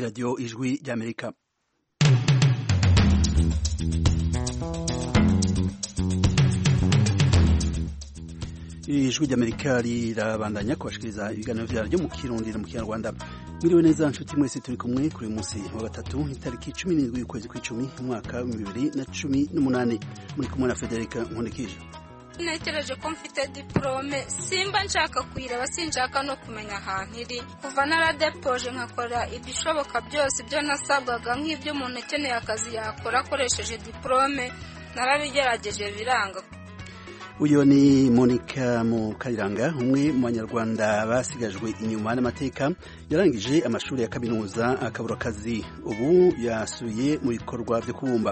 radiyo ijwi ry'amerika ijwi ry'amerika rirabandanya kubashikiriza ibiganiro byaryo mu kirundi no mu kinyarwanda mwiriwe neza nshuti mwese turi kumwe kuri munsi wa gatatu itariki cumi n'indwi y'ukwezi kw'icumi umwaka w'ibihumbi bibiri na cumi n'umunani muri kumwe na federika nkundikije negereje ko mfite diporome simba nshaka kuyireba sinshaka no kumenya ahantu iri kuva naradepoje nkakora ibishoboka byose ibyo nasabwaga nk'ibyo umuntu ukeneye akazi yakora akoresheje diporome narabigerageje biranga uyu ni monica mukariranga umwe mu banyarwanda basigajwe inyuma n'amateka yarangije amashuri ya kaminuza akabura akazi ubu yasuye mu bikorwa byo kubumba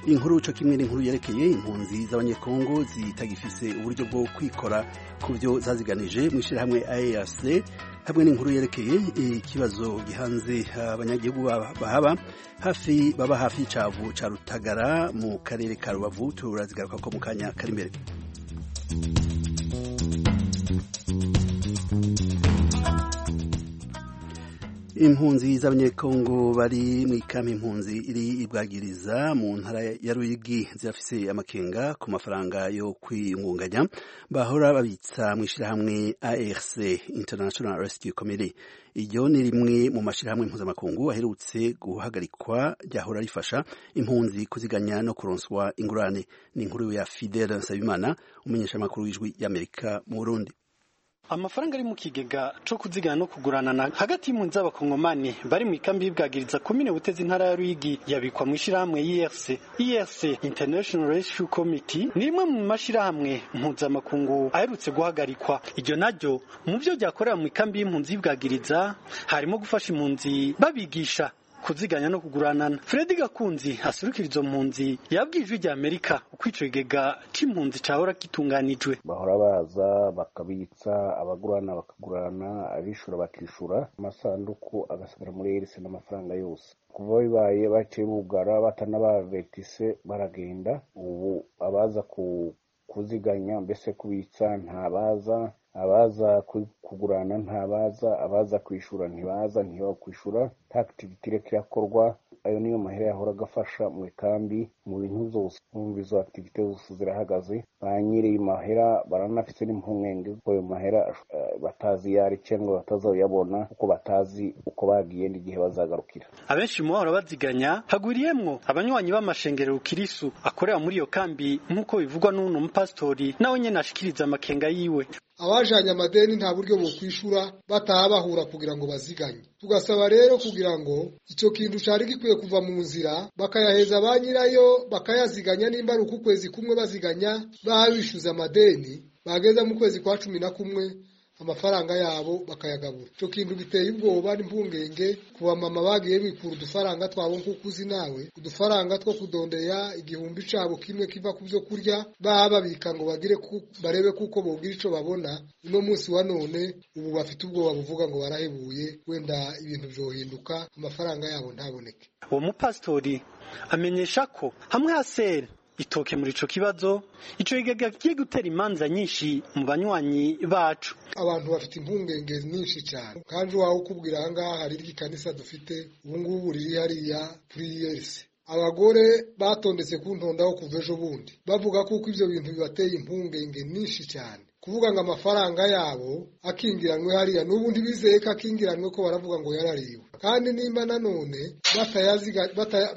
inkuru cyo kimwe n'inkuru yerekeye impunzi z'abanyekongo zitagifise uburyo bwo kwikora ku byo zaziganije mu ishyirahamwe ayeyase hamwe n'inkuru yerekeye ikibazo gihanze abanyagihugu bahaba hafi baba hafi y'icavu ca rutagara mu karere ka rubavu turazigaruka ko mu kanya kari imbere impunzi z'abanyekongo bari mu ikamba impunzi iri ibwagiriza mu ntara ya ruyigi zirafise amakenga ku mafaranga yo kwiyungunganya bahora babitsa mu ishyirahamwe arc international rescue committee iryo ni rimwe mu mashyirahamwe mpuzamakungu aherutse guhagarikwa ryahora rifasha impunzi kuziganya no kuronswa ingurane ni inkuru ya fidele nsabimana umumenyeshamakuru w'ijwi y'amerika mu burundi amafaranga ari mu kigega cyo kuzigana no kuguranana hagati y'impunzi z'abakongomani bari mu ikambi y'ibwagiriza komine butezi intara ya ruyigi yabikwa mu ishyirahamwe erc erc international rescue committee ni rimwe mu mashyirahamwe mpuzamakungu aherutse guhagarikwa iryo naryo mu byo ryakorera mu ikambi y'impunzi y'ibwagiriza harimo gufasha impunzi babigisha kuziganya no kuguranana Fred Gakunzi asirukira izo mpunzi yabwiye ijwi ry'Amerika uko ico kigega c'impunzi cahora kitunganijwe bahora baza bakabitsa abagurana bakagurana abishura bakishura amasanduku agasigara muri erisi n'amafaranga yose kuva bibaye baciye bugara batanabavertise baragenda ubu abaza ku kuziganya mbese kubitsa ntabaza abaza kugurana ntabaza abaza kwishura ntibaza ntibakwishura nta activity ireka irakorwa ayo niyo mahera yahora agafasha mu ikambi mu bintu zose numva izo activity zose zirahagaze ba nyiri mahera baranafise n'impungenge kuko ayo mahera batazi yari cyangwa batazoyabona kuko batazi uko bagiye n'igihe bazagarukira abenshi mu bahora baziganya hagwiriyemwo abanywanyi b'amashengerero kirisu akorera muri iyo kambi nk'uko bivugwa n'uno mupasitori nawe nyene ashikiriza amakenga yiwe abajanye amadeni nta buryo bokwishura bataha bahura kugira ngo baziganye tugasaba rero kugira ngo ico kintu cari gikwiye kuva mu nzira bakayaheza ba nyirayo bakayaziganya nimba ari uku kwezi kumwe baziganya babishuza amadeni bageza mu kwezi kwa cumi na kumwe amafaranga yabo bakayagabura icyo kintu giteye ubwoba n'impungenge ku bamama bagiye bikura udufaranga twabo nk'uko uzi nawe udufaranga two kudondeya igihumbi cyabo kimwe kiva ku byo kurya baba babika ngo bagire barebe kuko bogira icyo babona uno munsi wa none ubu bafite ubwoba buvuga ngo barahebuye wenda ibintu byohinduka amafaranga yabo ntaboneke uwo mupasitori amenyesha ko hamwe hasera itoke muri ico kibazo ico kigega kigiye gutera imanza nyinshi mu banywanyi bacu abantu bafite impungenge nyinshi cyane kandi wawe ukubwira ahangaha hari iry'ikanisa dufite ubungubu riri hariya kuri yesi abagore batondetse kuntondaho kuva ejo bundi bavuga kuko ibyo bintu bibateye impungenge nyinshi cyane kuvuga ngo amafaranga yabo akingiranwe hariya n'ubu ntibizeye ko akingiranwe ko baravuga ngo yarariwe kandi nimba nanone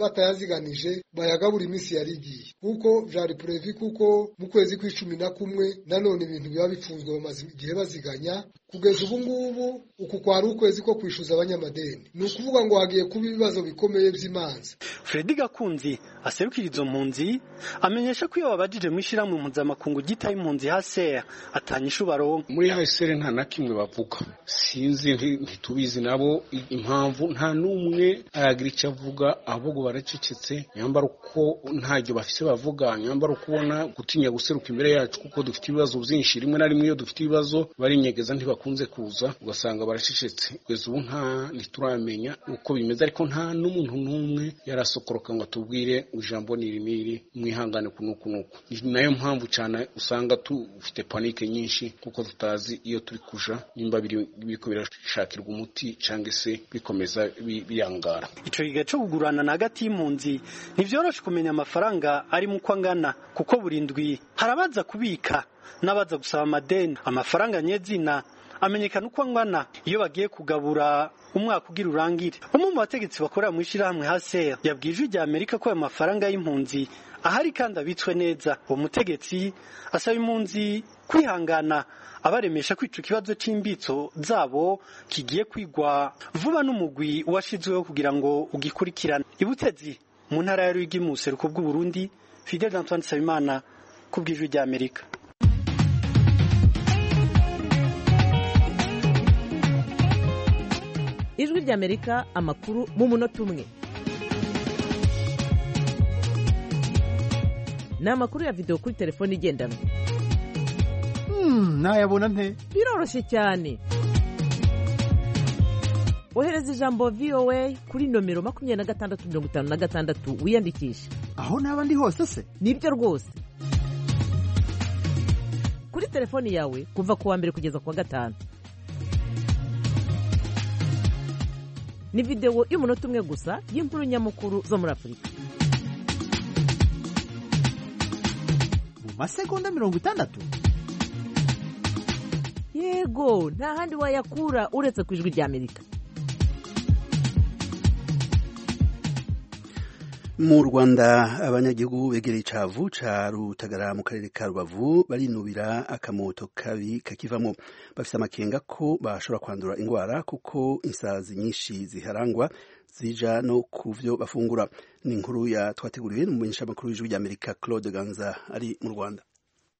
batayaziganije bayagabura iminsi yari igiye kuko byari purevi kuko mu kwezi kw'icumi na kumwe nanone ibintu biba bifunzwe bamaze igihe baziganya kugeza ubu ngubu uku kwari ukwezi ko kwishyuza abanyamadeni ni ukuvuga ngo hagiye kuba ibibazo bikomeye by'imanza Fred Gakunzi aserukira izo mpunzi amenyesha ko iyo babajije mu ishyirahamwe mpuzamakungu gitaye impunzi haseya atanyisha ubaronka muri hasere nta na kimwe bavuga sinzi ntitubizi nabo impamvu nta n'umwe aragira icyo avuga ahubwo baracecetse nyambara uko ntacyo bafise bavuga nyambara uko ubona gutinya guseruka imbere yacu kuko dufite ibibazo byinshi rimwe na rimwe iyo dufite ibibazo barinyegeza ntibakunze kuza ugasanga baracecetse kugeza ubu nta ntituramenya uko bimeze ariko nta n'umuntu n'umwe yarasokoroka ngo atubwire ijambo ni rimiri mwihangane kunuku nuku ni nayo mpamvu cyane usanga tufite panike nyinshi kuko tutazi iyo turi kuja nimba biriko birashakirwa umuti cyangwa se bikomeza bikomeza bi- biyangara ico gihe co kugurana na hagati y'impunzi ntivyoroshe kumenya amafaranga ari mu uko angana kuko buri ndwi hari abaza kubika n'abaza gusaba amadeni amafaranga nyezina amenyekana uko angana iyo bagiye kugabura umwaka ugira urangire umwe mu bategetsi bakorera mu ishyirahamwe haser yabwiye ijwi rya amerika ko ayo mafaranga y'impunzi ahari kandi abitswe neza uwo mutegetsi asaba impunzi kwihangana abaremesha kwica ikibazo cy'imbitso zabo kigiye kwigwa vuba n'umugwi washizweho kugira ngo ugikurikirane ibutezi mu ntara ya Ruyigi mu buseruko bw'uburundi fidel antoine nsabimana ku bw'ijwi rya amerika ijwi ry'amerika amakuru mu munota umwe ni amakuru ya videwo kuri telefone igendanwa Hmm, nayabona nte biroroshye cyane ohereza ijambo voa kuri nomero makumyabiri na gatandatu mirongo itanu na gatandatu wiyandikishe aho naba ndi hose se nibyo rwose kuri telefoni yawe kuva ku wa mbere kugeza ku wa gatanu ni videwo y'umunota umwe gusa y'inkuru nyamukuru zo muri afurika mu masegonda mirongo itandatu yego nta handi wayakura uretse ku ijwi ry'amerika mu rwanda abanyagihugu begereye icavu ca rutagara mu karere ka rubavu barinubira akamoto kabi kakivamo bafise amakenga ko bashobora kwandura ingwara kuko insazi nyinshi ziharangwa zija no ku vyo bafungura ni inkuru ya twateguriwe n'umumenyesha makuru w'ijwi ry'amerika claude ganza ari mu rwanda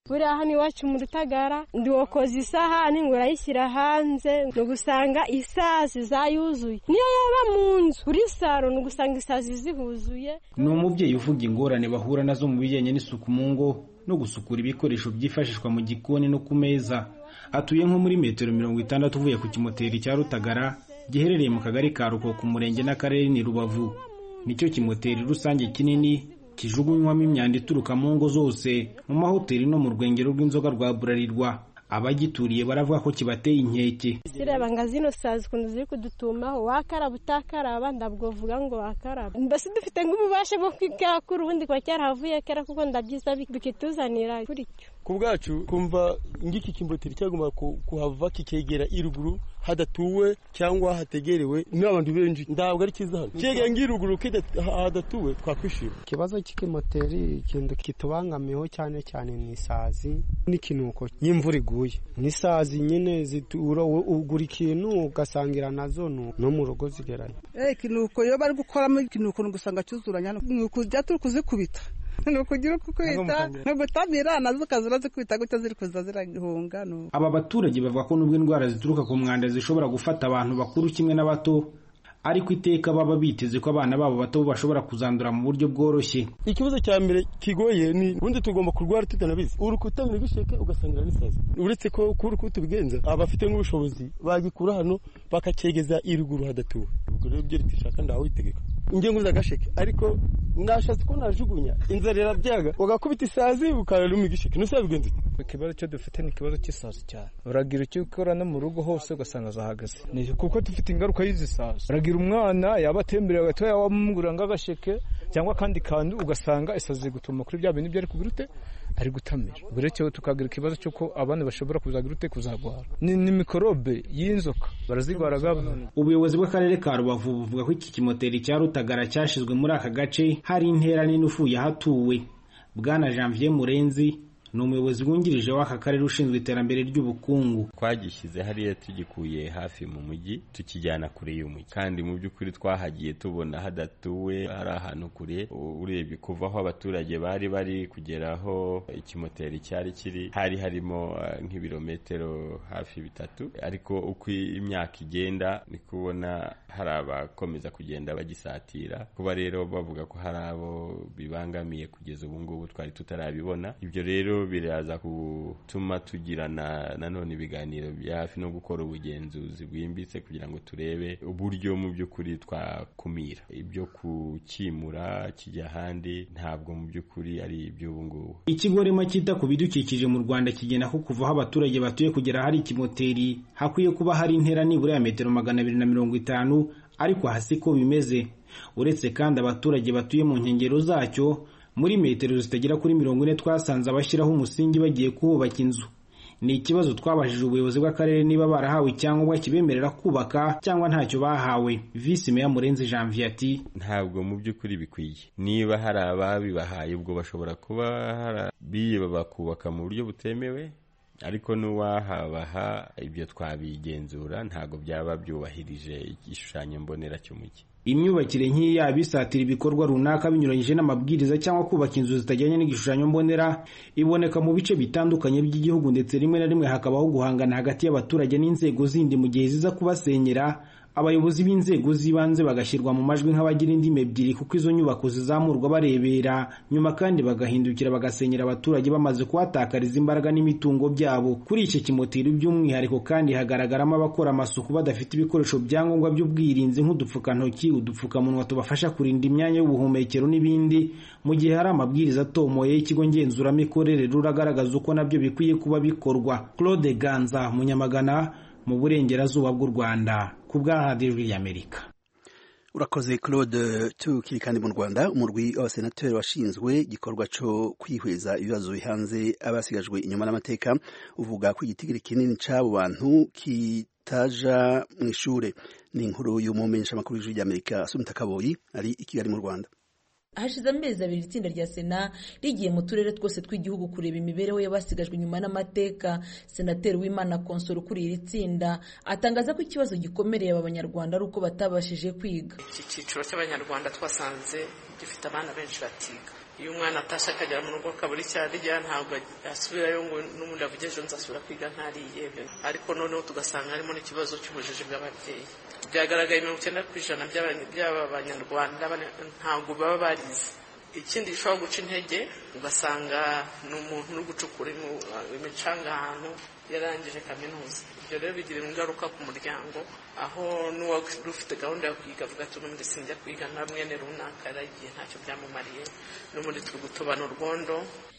buriya hano iwacu mu rutagara ndiwokoza isahani ngo urayishyira hanze ni ugusanga isazi zayuzuye niyo yaba mu nzu kuri saro ni ugusanga isazi zihuzuye ni umubyeyi uvuga ingorane bahura nazo mu bijyanye n'isuku mu ngo no gusukura ibikoresho byifashishwa mu gikoni no ku meza atuye nko muri metero mirongo itandatu uvuye ku kimoteri cya rutagara giherereye mu kagari ka ruko ku murenge n'akarere ni rubavu nicyo kimoteri rusange kinini kijugunywamo imyanda ituruka mu ngo zose mu mahoteli no mu rwengero rw'inzoga rwa burarirwa abagituriye baravuga ko kibateye inkeke zireba ngo zino sazi ukuntu ziri kudutumaho wakaraba utakaraba ndabwo vuga ngo wakaraba mbese dufite nk'ububasha bwo kwikakura ubundi kuba cyarahavuye kera kuko ndabyiza bikituzanira kuri cyo ku bwacu kumva ngiki kimboteri cyagomba ku- kuhava kikegera iruguru hadatuwe cyangwa hategerewe n'abantu benshi ntabwo ari cyiza hano kegera ng'iruguru kida- hadatuwe twakwishima ikibazo cy'ikimoteri ikintu kitubangamiyeho cyane cyane ni isazi n'ikinuko y'imvura iguye n'isazi nyine zitura ugura ikintu ugasangira nazo nu- no mu rugo zigeranye eh ikinuko iyo bari gukoramo ikinuko ni ugusanga cyuzuranya ni ukujya turi kuzikubita ni ukugira uko kwita ni ugutamira nazo ukazira zikubita gutya ziri kuza ziragihunga ni uko. aba baturage bavuga ko nubwo indwara zituruka ku mwanda zishobora gufata abantu bakuru kimwe n'abato ariko iteka baba biteze ko abana babo bato bashobora kuzandura mu buryo bworoshye ikibazo cya mbere kigoye ni ubundi tugomba kurwara tutanabizi urukuta bisheke ugasangira n'isazi uretse ko kuri uko tubigenza abafite nk'ubushobozi bagikura hano bakakegeza iruguru hadatuwe ubwo rero ibyo leta ishaka ndawitegeka njye nguze agasheke ariko nashatse ko najugunya inzara irabyaga ugakubita isazi ukararuma igisheke ntusabigenza ute ikibazo cyo dufite ni ikibazo cy'isazi cyane uragira icyo ukora no mu rugo hose ugasanga zahagaze ni kuko dufite ingaruka y'izi sazi uragira umwana yaba atembereye agatoya wamugura nk'agasheke cyangwa akandi kantu ugasanga isazi iri gutuma kuri bya bintu ibyo ari kugira ute ari gutamira ubwo rero tukagira ikibazo cy'uko abana bashobora kuzagira ute kuzarwara ni, ni mikorobe y'inzoka barazirwaraga ubuyobozi bw'akarere ka rubavu buvuga ko iki kimoteri cya rutagara cyashyizwe muri aka gace hari intera nini ufuye ahatuwe bwana janvier murenzi ni umuyobozi wungirije w'aka karere ushinzwe iterambere ry'ubukungu twagishyize hariya tugikuye hafi mu mujyi tukijyana kure y'umujyi kandi mu by'ukuri twahagiye tubona hadatuwe ari ahantu kure u- urebye kuva aho abaturage bari bari kugera aho ikimoteri cyari kiri hari harimo eh, nk'ibirometero hafi bitatu ariko uko imyaka igenda ni kubona hari abakomeza kugenda bagisatira kuba rero bavuga ko hari abo bibangamiye kugeza ubu ngubu twari tutarabibona ibyo rero biraza gutuma tugirana nanone ibiganiro bya hafi no gukora ubugenzuzi bwimbitse kugira ngo turebe uburyo mu by'ukuri twakumira ibyo kukimura kijya ahandi ntabwo mu by'ukuri ari iby'ubu ngubu ikigo rema cyita ku bidukikije mu rwanda kigena ko kuva aho abaturage batuye kugera ahari ikimoteri hakwiye kuba hari intera nibura ya metero magana abiri na mirongo itanu ariko aha siko bimeze uretse kandi abaturage batuye mu nkengero zacyo muri metero zitagera kuri mirongo ine twasanze abashyiraho umusingi bagiye kuhubaka inzu ni ikibazo twabajije ubuyobozi bw'akarere niba barahawe icyangombwa kibemerera kubaka cyangwa ntacyo bahawe visi meya murenzi janvier ati ntabwo mu by'ukuri bikwiye niba hari ababibahaye ubwo bashobora kuba harabiyeba bakubaka mu buryo butemewe ariko n'uwahabaha ibyo twabigenzura ntabwo byaba byubahirije igishushanyo mbonera cy'umujyi imyubakire nk'iyi yaba isatira ibikorwa runaka binyuranyije n'amabwiriza cyangwa kubaka inzu zitajyanye n'igishushanyo mbonera iboneka mu bice bitandukanye by'igihugu ndetse rimwe na rimwe hakabaho guhangana hagati y'abaturage n'inzego zindi mu gihe ziza kubasenyera abayobozi b'inzego z'ibanze bagashyirwa mu majwi nk'abagira indimi ebyiri kuko izo nyubako zizamurwa barebera nyuma kandi bagahindukira bagasenyera abaturage bamaze kuhatakariza imbaraga n'imitungo byabo kuri iki kimoteri by'umwihariko kandi hagaragaramo abakora amasuku badafite ibikoresho byangombwa by'ubwirinzi nk'udupfukantoki udupfukamunwa tubafasha kurinda imyanya y'ubuhumekero n'ibindi mu gihe hari amabwiriza atomoye y'ikigo ngenzuramikorere ruragaragaza uko nabyo bikwiye kuba bikorwa claude ganza munyamagana mu burengerazuba bw'u rwanda ku bwa radiyo y'amerika urakoze claude tukiri kandi mu rwanda umurwi abasenateri washinzwe igikorwa cyo kwihweza ibibazo bihanze abasigajwe inyuma n'amateka uvuga ko igitigiri kinini cy'abo bantu kitaja mu ishuri ni inkuru y'umumenyeshamakuru w'ijwi ry'amerika asumita kaboyi ari i kigali mu rwanda hashize amezi abiri itsinda rya sena rigiye mu turere twose tw'igihugu kureba imibereho y'abasigajwe inyuma n'amateka senateri w'imana konsoro ukuriye iri tsinda atangaza ko ikibazo gikomereye aba banyarwanda ari uko batabashije kwiga iki cyiciro cy'abanyarwanda twasanze gifite abana benshi batiga iyo umwana atashye akagera mu rugo akabura icyo arya ntabwo asubirayo ngo n'ubundi avuge ejo nzasubira kwiga ntariye ariko noneho tugasanga harimo n'ikibazo cy'ubujiji bw'ababyeyi byagaragaye mirongo icyenda ku ijana by'aba banyarwanda ntabwo baba barize ikindi gishobora guca intege ugasanga ni umuntu uri gucukura imicanga ahantu yarangije kaminuza ibyo rero bigira ingaruka ku muryango aho n'uwari gahunda yo kwiga avuga ati ubundi sinjya kwiga nta mwene runaka yaragiye ntacyo byamumariye n'ubundi turi gutobana urwondo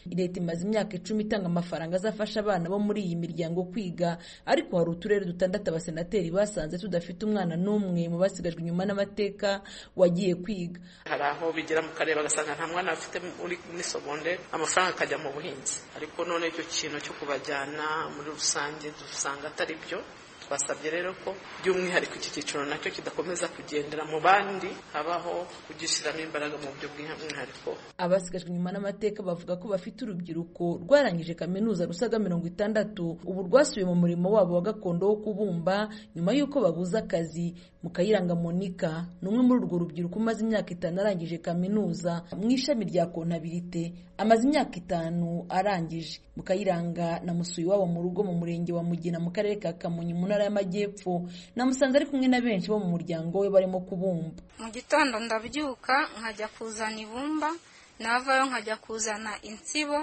leta imaze imyaka icumi itanga amafaranga azafasha abana bo muri iyi miryango kwiga ariko hari uturere dutandatu abasenateri basanze tudafite umwana n'umwe mu basigajwe inyuma n'amateka wagiye kwiga hari aho bigera mu karere bagasanga nta mwana bafite muri segonderi amafaranga akajya mu buhinzi ariko none icyo kintu cyo kubajyana muri rusange dusanga atari byo twasabye rero ko by'umwihariko iki cyiciro nacyo kidakomeza kugendera mu bandi habaho kugishyiramo imbaraga mu buryo bw'umwihariko abasigajwe inyuma n'amateka bavuga ko bafite urubyiruko rwarangije kaminuza rusaga mirongo itandatu ubu rwasubiye mu murimo wabo wa gakondo wo kubumba nyuma y'uko babuze akazi mukayiranga monika ni umwe muri urwo rubyiruko umaze imyaka itanu arangije kaminuza mu ishami rya kontabirite amaze imyaka itanu arangije mukayiranga namusuye iwabo mu rugo mu murenge wa mugina mu karere ka kamonyi mu ntara y'amajyepfo namusanze ari kumwe na benshi bo mu muryango we barimo kubumba mu gitondo ndabyuka nkajya kuzana ibumba navayo nkajya kuzana insibo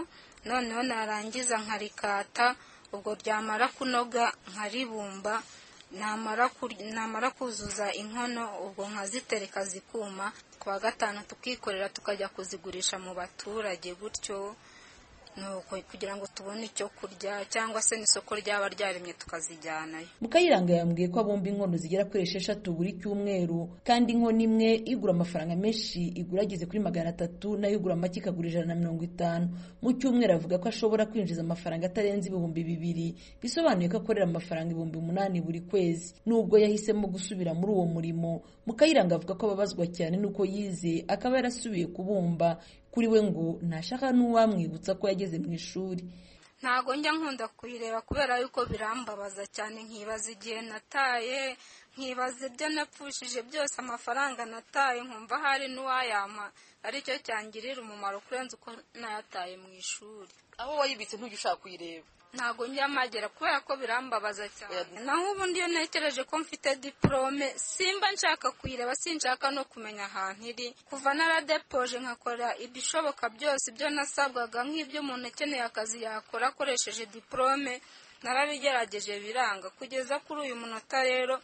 noneho narangiza nkarikata ubwo ryamara kunoga nkaribumba namara kuzuza inkono ubwo nkazitereka zikuma kuwa gatanu tukikorera tukajya kuzigurisha mu baturage gutyo kugira ngo tubone icyo kurya cyangwa se n'isoko ryaba ryaremye tukazijyanayo mukayiranga yambwiye ko abumba inkono zigera kuri esheshatu buri cyumweru kandi inkono imwe igura amafaranga menshi igura ageze kuri magana atatu nayo igura make ikagura ijana na mirongo itanu mu cyumweru avuga ko ashobora kwinjiza amafaranga atarenze ibihumbi bibiri bisobanuye ko akorera amafaranga ibihumbi umunani buri kwezi nubwo yahisemo gusubira muri uwo murimo mukayiranga avuga ko ababazwa cyane n'uko yize akaba yarasubiye kubumba kuri we ngo ntashaka n'uwamwibutsa ko yageze mu ishuri ntago njya nkunda kuyireba kubera yuko birambabaza cyane nkibaza igihe nataye nkibaza ibyo napfushije byose amafaranga nataye nkumva hari n'uwayampa aricyo cyangirira umumaro kurenza uko nayataye mu ishuri aho wayibitse ntujya ushaka kuyireba ntabwo njya magera kubera ko birambabaza cyane naho ubundi iyo ntekereje ko mfite diporome simba nshaka kuyireba sinshaka no kumenya ahantu iri kuva naradepoje nkakora ibishoboka byose ibyo nasabwaga nk'ibyo umuntu ukeneye akazi yakora akoresheje diporome narabigerageje biranga kugeza kuri uyu munota rero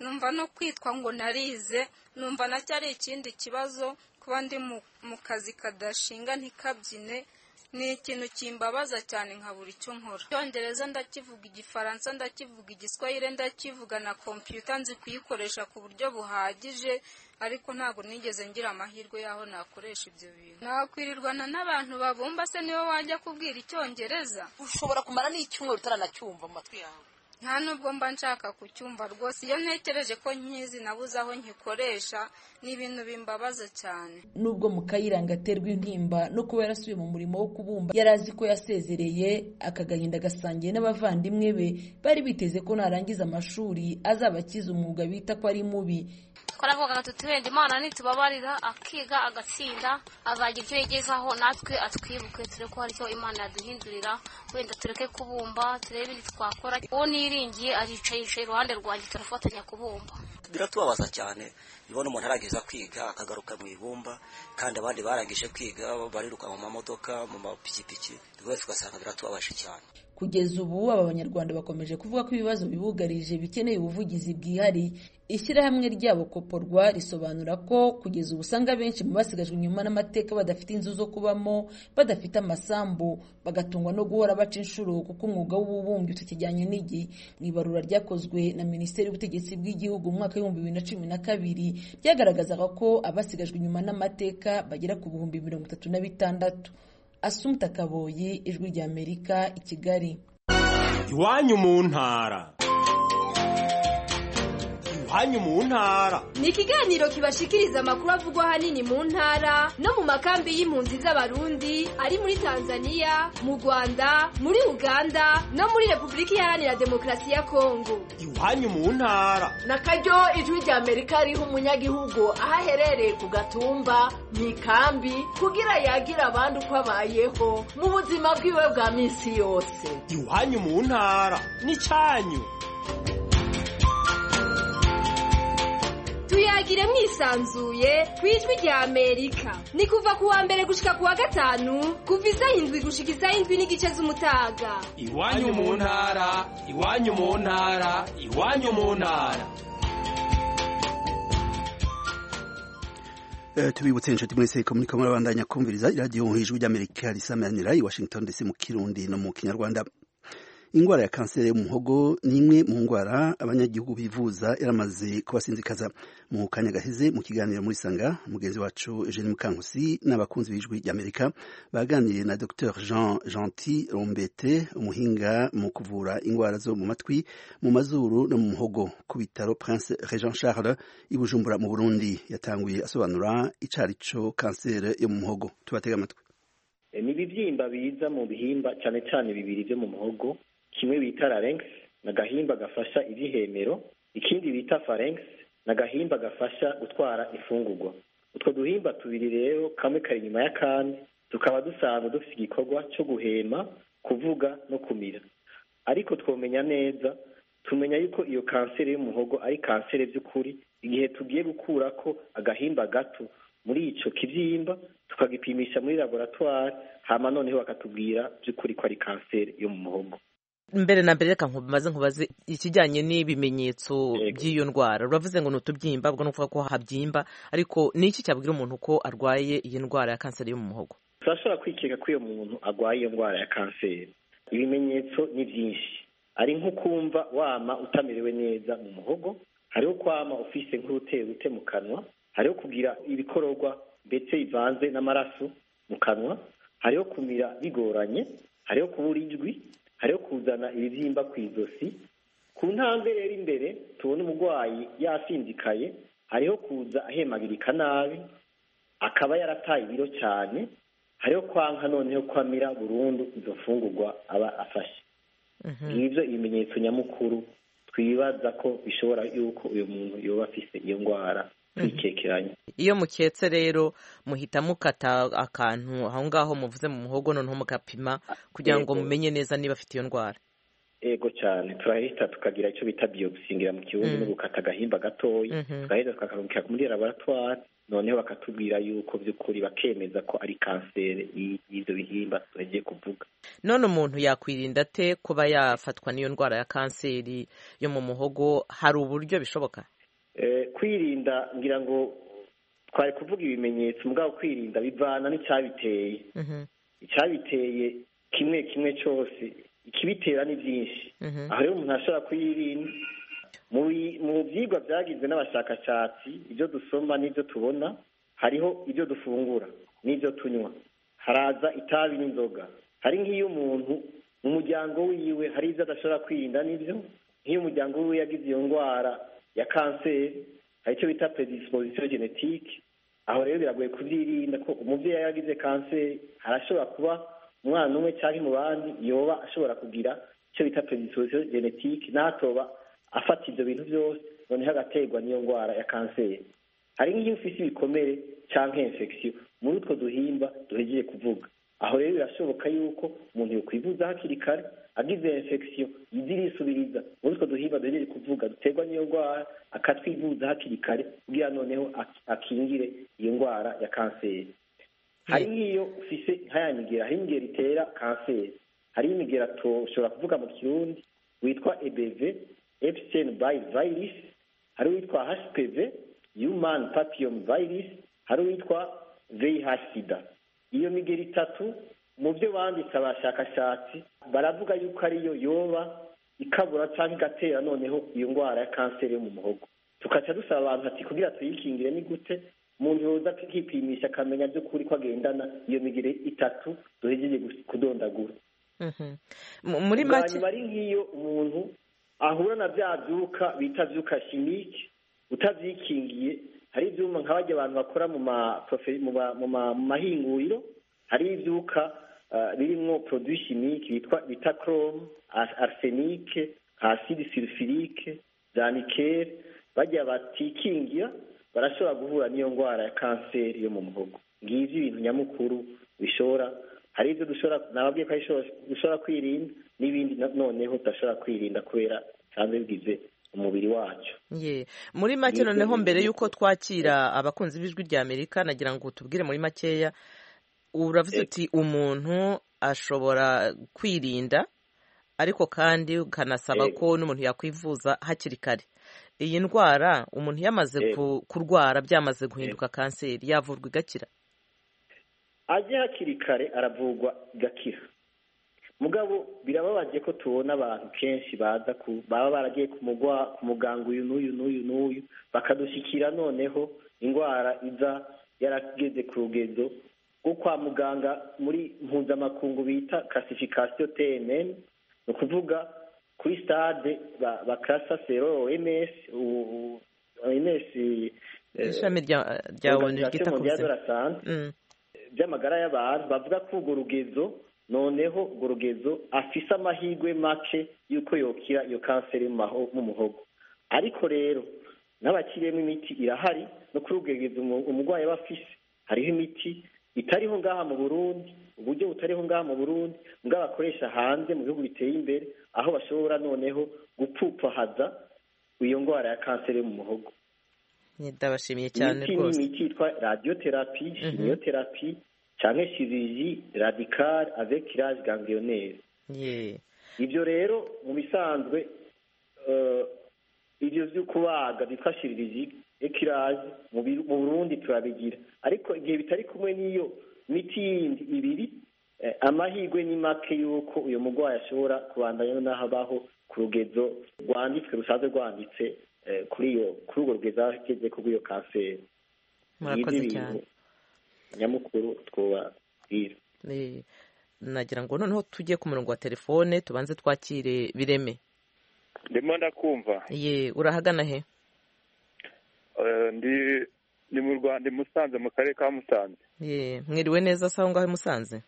numva no kwitwa ngo narize numva nacyo ari ikindi kibazo kuba ndi mu kazi kadashinga ntikabyine ni ikintu kimbabaza cyane nkabura icyo nkora icyongereza ndakivuga igifaransa ndakivuga igiswahire ndakivuga na kompiyuta nzi kuyikoresha ku buryo buhagije ariko ntabwo nigeze ngira amahirwe y'aho nakoresha ibyo bintu nakwirirwana n'abantu babumba se niwe wajya kubwira icyongereza ushobora kumara n'icyumweru utaranacyumva mu matwi yawe nta nubwo mba nshaka kucyumva rwose iyo ntekereje ko nkizi nabuze aho nkikoresha ni ibintu bimbabaza cyane nubwo mukayiranga aterwa intimba no kuba yarasubiye mu murimo wo kubumba yari azi ko yasezereye aka gahinda agasangiye n'abavandimwe be bari biteze ko narangiza amashuri azaba akize umwuga bita ko ari mubi twaravuga ngo tutubende imana nitubabarira akiga agatsinda azagira ibyo yigezaho natwe atwibuke turebe ko hari icyo imana yaduhindurira wenda tureke kubumba turebe ibindi twakora uwo niringiye aricaye yicaye iruhande rwanjye turafatanya kubumba biratubabaza cyane ubona umuntu arageza kwiga akagaruka mu ibumba kandi abandi barangije kwiga bariruka mu mamodoka mu mapikipiki rwose ugasanga biratubabaje cyane kugeza ubu aba banyarwanda bakomeje kuvuga ko ibibazo bibugarije bikeneye ubuvugizi bwihariye ishyirahamwe ryabo koporwa risobanura ko kugeza ubu usanga benshi mu basigajwe inyuma n'amateka badafite inzu zo kubamo badafite amasambu bagatungwa no guhora baca inshuro kuko umwuga w'ububumbyi utakijyanye n'igihe mu ibarura ryakozwe na minisiteri y'ubutegetsi bw'igihugu mu mwaka w'ibihumbi bibiri na cumi na kabiri ryagaragazaga ko abasigajwe inyuma n'amateka bagera ku bihumbi mirongo itatu na bitandatu asumta kaboyi ijwi ry'amerika i kigali iwanyu mu ntara iwanyu mu ntara ni ikiganiro kibashikiriza amakuru avugwa ahanini mu ntara no mu makambi y'impunzi z'abarundi ari muri tanzania mu rwanda muri uganda no muri repubulika iharanira demokarasi ya kongo iwanyu mu ntara na karyo ijwi ry'amerika riha umunyagihugu aho aherereye ku gatumba mu ikambi kugira yagira abandi uko abayeho mu buzima bwiwe bwa minsi yose iwanyu mu ntara n'icyanyu tuyagire mwisanzuye ku ijwi rya amerika ni kuva ku wa mbere gushika ku wa gatanu kuva izaho indwi gushika izaho indwi n'igice z'umutaga iwanyu mu ntara iwanyu mu ntara iwanyu mu ntara tubibutse inshuti mwese ko muri kamwe babandanya kumviriza iradiyo ijwi ry'amerika risamanira i washington ndetse mu kirundi no mu kinyarwanda indwara ya kanseri y'umuhogo ni imwe mu ndwara abanyagihugu bivuza yaramaze kubasinzikaza mu kanya gaheze mu kiganiro muri sanga mugenzi wacu Jean Mukankusi n'abakunzi b'ijwi ry'Amerika baganiriye na Dr Jean Gentil Rombete umuhinga mu kuvura indwara zo mu matwi mu mazuru no mu muhogo ku bitaro Prince Regent Charles i Bujumbura mu Burundi yatanguye asobanura icarico kanseri yo mu muhogo tubatega amatwi ni ibibyimba biza mu bihimba cyane cyane bibiri byo mu muhogo kimwe bita larynx ni agahimba gafasha ibyihemero ikindi bita pharynx ni agahimba gafasha gutwara ifungurwa utwo duhimba tubiri rero kamwe kari inyuma y'akandi tukaba dusanzwe dufite igikorwa cyo guhema kuvuga no kumira ariko twomenya neza tumenya yuko iyo kanseri y'umuhogo ari kanseri by'ukuri igihe tugiye gukura ko agahimba gato muri icyo kibyimba tukagipimisha muri laboratwari hama noneho bakatubwira by'ukuri ko ari kanseri yo mu muhogo mbere na mbere reka nkubaze nkubaze ikijyanye n'ibimenyetso by'iyo ndwara uravuze ngo ni utubyimba ubwo ni ukuvuga ko habyimba ariko ni iki cyabwira umuntu ko arwaye iyi ndwara ya kanseri yo mu muhogo turashobora kwikeka ko uyu muntu arwaye iyo ndwara ya kanseri ibimenyetso ni byinshi ari nko kumva wama utamerewe neza mu muhogo hariho kwama ufise nk'urute mu kanwa hariho kugira ibikororwa ndetse bivanze n'amaraso mu kanwa hariho kumira bigoranye hariho kubura ijwi hariho kuzana ibibyimba ku izosi ku ntambwe rero imbere tubona umurwayi yasinzikaye hariho kuza ahemagirika nabi akaba yarataye ibiro cyane hariho kwanka noneho kwamira burundu izo mfungurwa aba afashe ngibyo ibimenyetso nyamukuru twibaza ko bishobora yuko uyu muntu yoba afise iyo ndwara twikikeranye iyo muketse rero muhita mukata akantu aho ngaho muvuze mu muhogo noneho mugapima kugira ngo mumenye neza niba afite iyo ndwara yego cyane turahita tukagira icyo bita biyogusingira mu kibuno no gukata agahimba gatoya tugahita tukakarungika muri laboratwari noneho bakatubwira yuko by'ukuri bakemeza ko ari kanseri y'ibyo bihimba tugiye kuvuga none umuntu yakwirinda ate kuba yafatwa n'iyo ndwara ya kanseri yo mu muhogo hari uburyo bishoboka kwirinda ngira ngo twari kuvuga ibimenyetso mbwa kwirinda bivana n'icyabiteye icyabiteye kimwe kimwe cyose ikibitera ni byinshi aha rero umuntu ashobora kuyirinda mu byigwa byagizwe n'abashakashatsi ibyo dusoma n'ibyo tubona hariho ibyo dufungura n'ibyo tunywa haraza itabi n'inzoga hari nk'iyo umuntu mu muryango wiwe hari ibyo adashobora kwirinda n'ibyo nk'iyo umuryango wiwe yagize iyo ndwara ya kanseri hari icyo bita predisposition genetique aho rero biragoye kubyirinda ko umubyeyi yaragize kanseri harashobora kuba umwana umwe cyangwa mu bandi yoba ashobora kugira icyo bita predisposition genetique n'atoba afata ibyo bintu byose noneho agaterwa n'iyo ndwara ya kanseri hari nk'iyo ufite ibikomere cyangwa infection muri utwo duhimba duhegeje kuvuga aho rero birashoboka yuko umuntu yokwivuza hakiri kare agize infection yizirisubiriza muri utwo duhimba duhegeje kuvuga duterwa n'iyo ndwara akatwivuza hakiri kare kugira noneho akingire iyo ndwara ya kanseri hari nk'iyo ufise nk'ayanigera hari imigera itera kanseri hari imigera tushobora kuvuga mu kirundi witwa ebv epstein by virus hari uwitwa hpv human papillom virus hari uwitwa vih sida iyo migeri itatu mu byo banditse abashakashatsi baravuga yuko ariyo yoba ikabura cyangwa igatera noneho iyo ndwara ya kanseri yo mu muhogo tukaca dusaba abantu ati kugira tuyikingire ni gute umuntu yoza akipimisha akamenya by'ukuri ko agendana iyo migeri itatu duhejeje kudondagura muri make ari nk'iyo umuntu ahura na bya byuka bita byuka shimike utavyikingiye hari ivyuma nka barya abantu bakora mu ma mu mahinguriro hari ivyuka birimwo produit chimique bitwa bita chrome arsenique acide sulfurique za nickel barya batikingira barashobora guhura n'iyo ndwara ya kanseri yo mu muhogo ngivyo ibintu nyamukuru bishobora hari ivyo dushobora nababwiye ko dushobora kwirinda n'ibindi noneho tudashobora kwirinda kubera bisanzwe bigize umubiri wacyo ye muri make noneho mbere y'uko twakira abakunzi b'ijwi rya amerika nagira ngo tubwire muri makeya uravuze uti umuntu ashobora kwirinda ariko kandi ukanasaba ko n'umuntu yakwivuza hakiri kare iyi ndwara umuntu yamaze kurwara byamaze guhinduka kanseri yavurwa igakira ajya hakiri kare aravurwa igakira mugabo birababaje ko tubona abantu kenshi baza ku baba baragiye ku muganga uyu n'uyu n'uyu n'uyu bakadushyikira noneho indwara iza yarageze ku rugezo rwo kwa muganga muri mpuzamakungu bita kasifikasiyo tnn ni ukuvuga kuri sitade bakasa sero ms ms ishami rya onu ryita ku buzima by'amagara y'abantu bavuga ko urwo rugezo noneho urwo rugezo afise amahirwe make y'uko yokira iyo kanseri mu muhogo ariko rero n'abakiriyemo imiti irahari no kuri urwo rugezo umurwayi aba afise hariho imiti itariho ngaha mu burundi uburyo butariho ngaha mu burundi mbwa bakoresha hanze mu bihugu biteye imbere aho bashobora noneho gupfupfahaza iyo ndwara ya kanseri yo mu muhogo ndabashimiye cyane rwose imiti yitwa radiyoterapi shimiyoterapi cyane chirurgie radicale avec l'âge ganglionnaire yeah. ibyo rero mu bisanzwe uh, ibyo byo kubaga bitwa chirurgie ekirage mu Burundi turabigira ariko igihe bitari kumwe n'iyo miti yindi ibiri eh, amahirwe ni make yuko uyu mugwayi ashobora kubandanya n'aho abaho ku rugezo rwanditswe rusanzwe rwanditse eh, kuri iyo kuri urwo rugezo ageze kubw'iyo kanseri murakoze cyane nyamukuru twubabwira nagira ngo noneho tujye ku murongo wa telefone tubanze twakire bireme ndimo ndakumva ye urahagana he ndi mu rwanda i musanze mu karere ka musanze ye mwiriwe neza se aho ngaho i musanze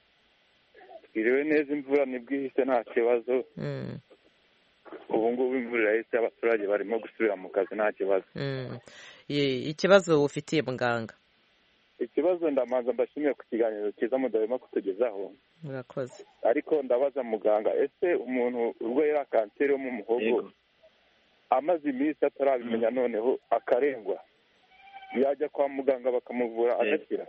mwiriwe neza imvura ntibwihise nta kibazo ubu ngubu imvura irahise abaturage barimo gusubira mu kazi nta kibazo ikibazo ufitiye muganga ikibazo ndamanza mbashimiye ku kiganiro cyiza mudahema kutugezaho murakoze ariko ndabaza muganga ese umuntu urwaye iriya kanseri yo mu muhogo amaze iminsi atarabimenya noneho akarengwa yajya kwa muganga bakamuvura agakira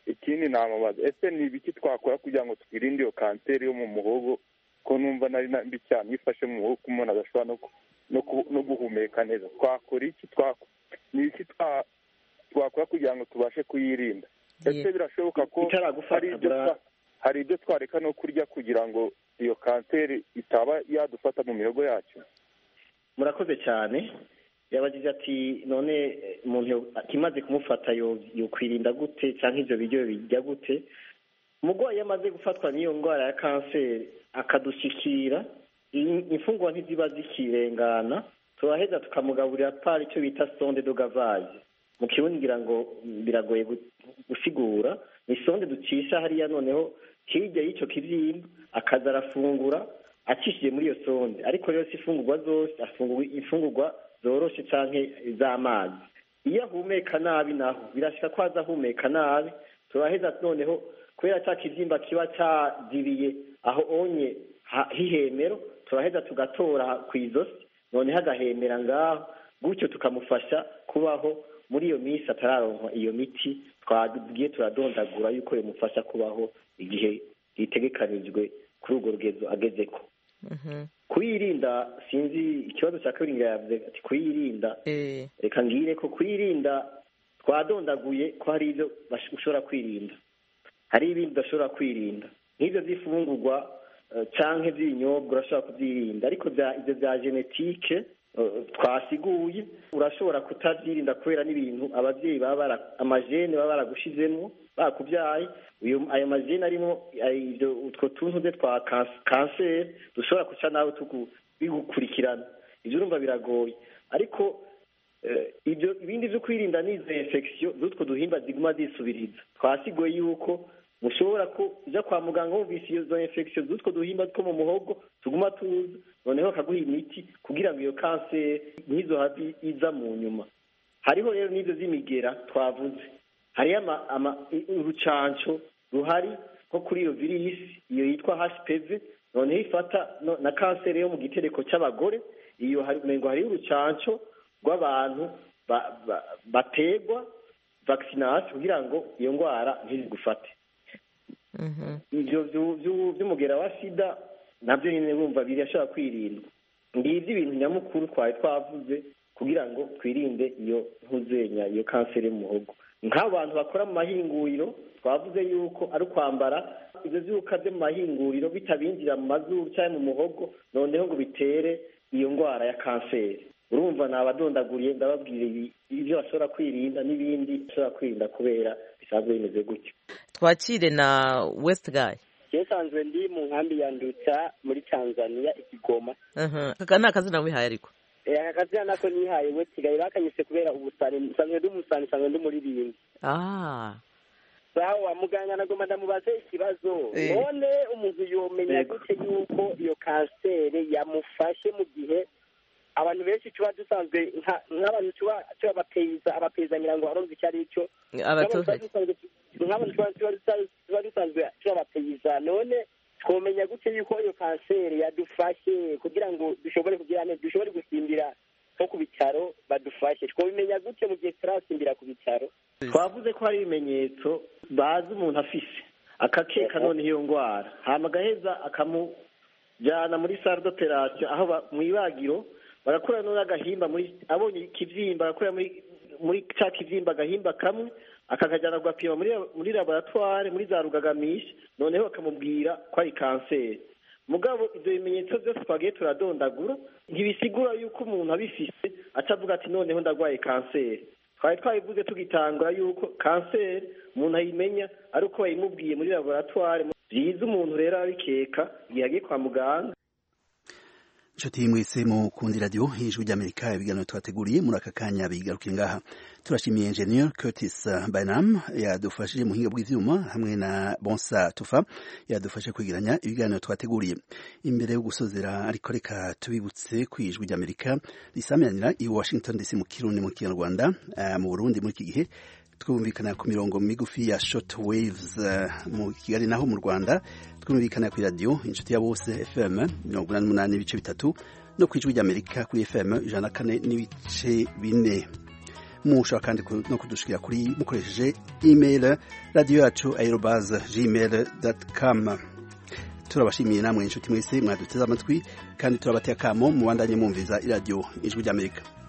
ikindi namubaza ese ni ibiki twakora kugira ngo twirinde iyo kanseri yo mu muhogo ko numva nari mbi cyane ifashe mu muhogo umuntu adashobora no guhumeka neza twakora iki twakora ni iki twakora kugira ngo tubashe kuyirinda ese birashoboka ko hari ibyo twa- hari ibyo twareka no kurya kugira ngo iyo kanseri itaba yadufata mu mihogo yacu murakoze cyane yabagize ati none eh, umuntu imaze kumufata yo- yokwirinda gute cyangwa ibyo biryo bijya gute umurwayi iyo amaze gufatwa n'iyo ndwara ya kanseri akadushyikira in- imfungwa ntiziba zikirengana turaheza tukamugaburira pari icyo bita sonde dogavayi mu kirundi ngira ngo mm, biragoye gu- gusigura ni sonde ducisha hariya noneho hirya y'icyo kibyimba akaza arafungura acishije muri iyo sonde ariko rero si ifungurwa zose afungura imfungurwa zoroshe cyangwa iz'amazi iyo ahumeka nabi naho birashyika ko aza ahumeka nabi turaheza noneho kubera cya kibyimba kiba cyadiriye aho onye ha- h'ihemero turaheza tugatora ku izosi noneho agahemera ngaho gutyo tukamufasha kubaho muri iyo minsi atararonka iyo miti twagiye turadondagura yuko bimufasha kubaho igihe gitegekanijwe kuri urwo rugezo ageze ko kuyirinda sinzi ikibazo cya kabiri ngo yavuze ati kuyirinda reka ngire ko kuyirinda twadondaguye ko hari ibyo bash- ushobora kwirinda hari ibindi udashobora kwirinda nk'ibyo by'ifungurwa eh, canke by'ibinyobwa urashobora kubyirinda ariko bya- ibyo bya genetike eh, twasiguye urashobora kutabyirinda kubera n'ibintu ababyeyi baba bara- amajene baba baragushizemo bakubyaye uyu- ayo majene arimo ay- ibyo utwo tuntu de twa kans- kanseri dushobora guca nawe tugu- bigukurikirana ibyo urumva biragoye ariko Eh, ibyo ibindi byo kwirinda ni izo infection z'utwo duhimba ziguma zisubiriza twasiguye yuko mushobora kuja kwa muganga wumvise izo infection z'utwo duhimba two mu muhogo tuguma tuza noneho akaguha imiti kugira ngo iyo kanseri ntizohave iza mu nyuma hariho rero n'ibyo z'imigera twavuze hariyo ama, ama, i- urucanco ruhari nko kuri iyo virisi iyo yitwa hpv noneho ifata no, na kanseri yo mu gitereko c'abagore iyo hari- umengo hariyo urucanco rw'abantu ba- ba- bategwa vaccination kugira ngo iyo ndwara ntizigufate ibyo byu- byu- by'umugera wa sida nabyo nyine bumva birashobora kwirindwa ngibyo ibintu nyamukuru twari twavuze kugira ngo twirinde iyo ntuzenya iyo kanseri y'umuhogo nk'abantu bakora mu mahinguriro twavuze yuko ari ukwambara ibyo byuka byo mu mahinguriro bitabinjira mu mazuru cyangwa mu muhogo noneho ngo bitere iyo ndwara ya kanseri urumva ni abadondaguriye ndababwira ibi- ibyo bashobora kwirinda n'ibindi bashobora kwirinda kubera bisanzwe bimeze gutyo twakire na west guy cyesanzwe ndi mu nkambi ya Nduta muri Tanzania i Kigoma Aha, aka ni akazina wihaye ariko Eh, aka kazina nako nihaye we kigali bakanyise kubera ubusani nsanzwe ndi umusani nsanzwe ndi umuririmbyi ah saha wa muganga nagomba ndamubaze ikibazo Eh. none umuntu yomenya gute yuko iyo kanseri yamufashe mu gihe abantu benshi tuba dusanzwe nka- nk'abantu tuba tubapeiza abapeyizanira ngo arumva icyo ari cyo Abaturage. Nk'abantu tuba dusanzwe- nk'abantu tuba- tuba dusa- tuba dusanzwe tubapeiza none twomenya gute yuko iyo kanseri yadufashe kugira ngo dushobore kugira neza dushobore gusimbira nko ku bitaro badufashe twomenya gute mu gihe turasimbira ku bitaro twavuze ko hari ibimenyetso bazi umuntu afise akakeka none iyo ndwara hama agaheza akamujyana muri sare d'operation aho ba- mu ibagiro barakora none agahimba muri abonye ikibyimba barakora muri muri ca kibyimba agahimba kamwe akakajyana kugapima muri muri laboratware muri za rugagamisha noneho bakamubwira ko ari kanseri mugabo ibyo bimenyetso byose twagiye turadondagura ntibisigura yuko umuntu abifise atavuga ati noneho ndarwaye kanseri twari twabivuze tugitangura yuko kanseri umuntu ayimenya ari uko bayimubwiye muri laboratware byiza umuntu rero abikeka igihe agiye kwa muganga inshuti mwese mu kundi radiyo y'ijwi ry'amerika ibiganiro twateguriye muri aka kanya bigaruke ngaha turashimiye engineer curtis bainam yadufashije mu buhinga bw'ibyuma hamwe na bonsa tufa yadufashe kwegeranya ibiganiro twateguriye imbere yo gusozera ariko reka tubibutse ku ijwi ry'amerika risaminanira i washington dc mu kirundi mu kinyarwanda eh, mu burundi muri iki gihe twumvikana ku mirongo migufi ya short waves eh, mu kigali naho mu rwanda twumvikana ku radiyo inshuti ya bose fm mirongo inani n'umunani ibice bitatu no ku ijwi ry'amerika kuri fm ijana na kane n'ibice bine mushobora kandi ku- no kudushikira kuri mukoresheje email radiyo yacu aerobaze gmail com turabashimiye namwe inshuti mwese mwaduteze amatwi kandi turabateye akamo mubandanye mwumviza iradiyo ijwi ry'amerika